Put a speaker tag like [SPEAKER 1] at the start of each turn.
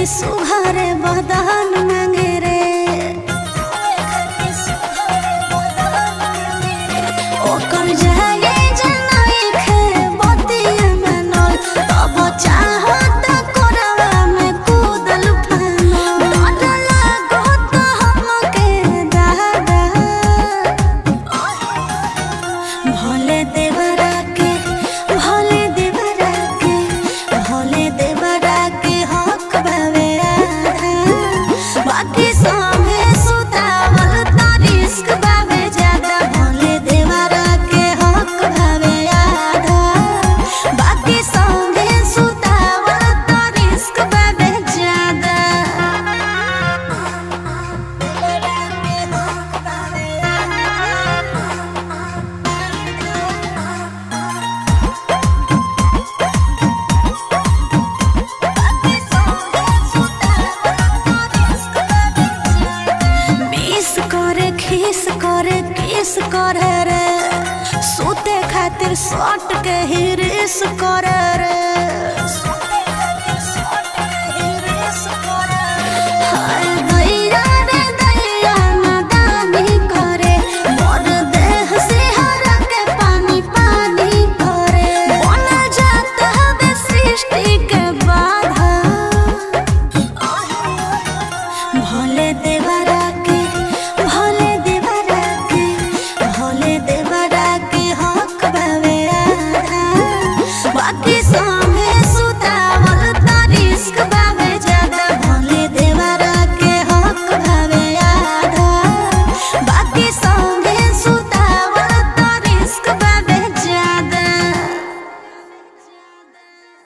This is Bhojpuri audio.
[SPEAKER 1] सुघरे बदन मांगे रे ओकर जाए जनाई खे बतिया मनल तब चाहत कोरवा में कूदल फानल डर लागत हमके दादा भोले देवरा के भोले देवरा के भोले देवरा के हक भवे आधा बाकी सभे सुतावल त रिस्क बावे ज्यादा भोले देवरा के हक भवे आधा बाकी सभे सुतावल त रिस्क बावे ज्यादा देवरा के हक भवे आधा मिस करे खीस करे किस करे रे सूते खातिर सट के ही रिस करे